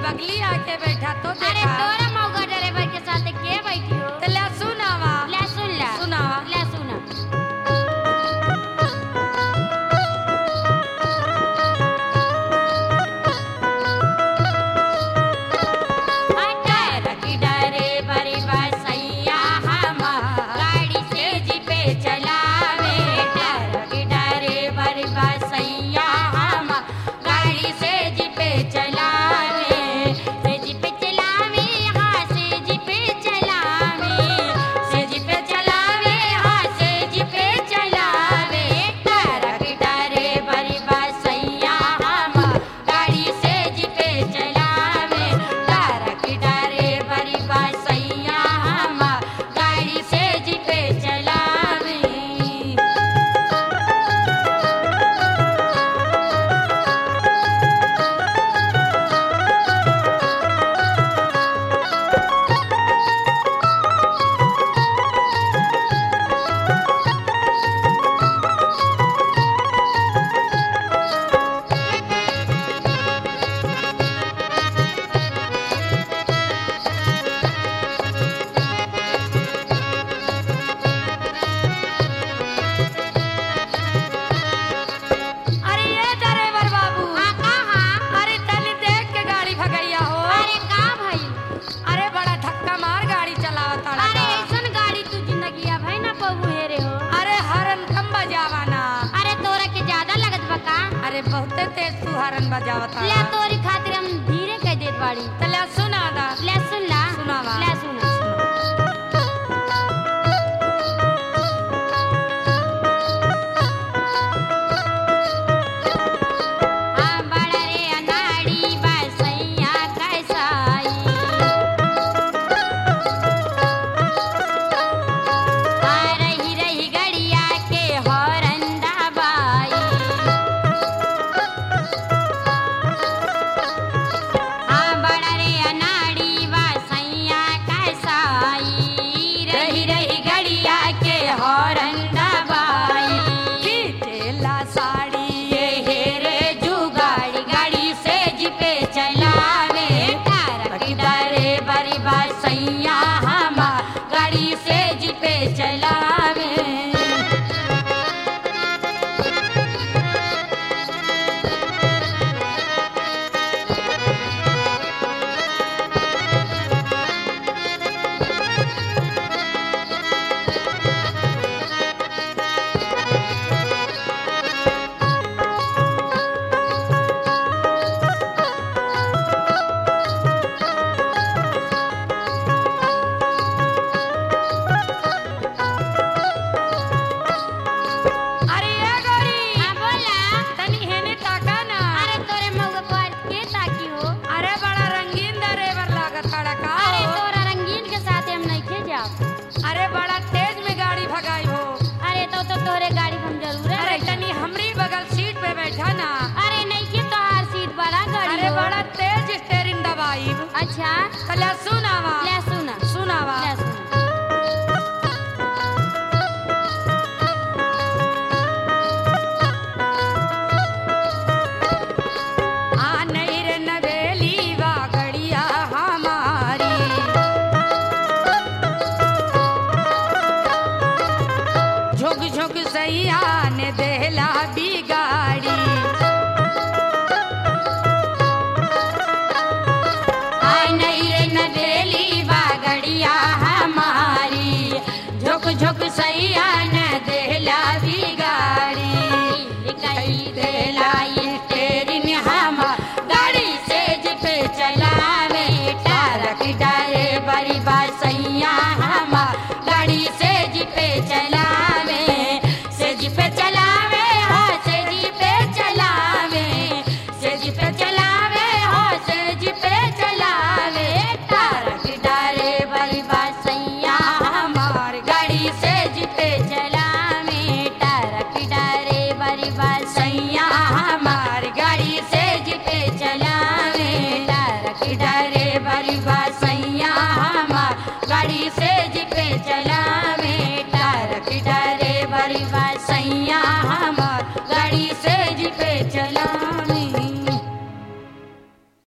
बगली आके बैठा तो अरे देखा तोरा मौका ड्राइवर के साथ के बैठी हो तो ले सुनावा ले सुन ला सुनावा ले सुना अटर की डरे बड़ी बसैया हम गाड़ी से जी पे चलावे अटर की डरे बड़ी बसैया हम गाड़ी से जी पे चलावे से जी पे चलावे हाँ से जी पे चलावे से जी पे चलावे हाँ से जी पे चलावे अटर की डरे बड़ी बसैया हम गाड़ी से जी पे चलावे तारक डरे बड़ी बसैया हम गाड़ी से जी पे चलावे अरे ये ड्राइवर बाबू हाँ कहाँ अरे तनी देख के गाड़ी भगैया हो अरे का भाई अरे बड़ा धक्का मार गाड़ी चलावता अरे ऐसन गाड़ी तू जिंदगी अब है ना पबू हेरे हो अरे हरन कम बजावाना अरे तोरा के ज्यादा लगत बा का अरे बहुते तेज तू हरन बजावता ले तोरी खातिर हम धीरे कह देत बाड़ी तो ले सुना दा ले सुन ला सुनावा। ले सुना हाँ बड़ा रे अनाड़ी बसैया कैसाई आ रही रही गड़िया के हौरंदा बाई हाँ बड़ा रे अनाड़ी बसैया कैसाई रही रही गड़िया के हौरंदा बाई खींचेला साड़ी ये हेरे जुगाड़ी गाड़ी से जिपे चलावे तारक डरे बड़ी बसैया हम गाड़ी से जिपे चलावे अरे ये गाड़ी हाँ बोला तनी हेने ताका ना अरे तोरे मौका पर के ताकी हो अरे बड़ा रंगीन ड्राइवर लागत बड़ा का अरे हो। तोरा रंगीन के साथ हम नहीं खे जाओ अरे बड़ा तेज में गाड़ी भगाई हो अरे तो तो तोरे गाड़ी हम जरूर अरे तनी हमरी बगल सीट पे बैठा ना अरे नहीं के तो हर सीट बड़ा गाड़ी अरे हो। बड़ा तेज स्टेरिंग दबाई अच्छा कला सुनावा ले सुना सुनावा ले सुना आ नहीं रे नवेली वा गड़िया हमारी झुक झुक सैया ने देहला बिगाड़ी आय नहीं रे नवेली बागड़िया हमारी झुक झुक सैया न देहला बिगाड़ी कई देला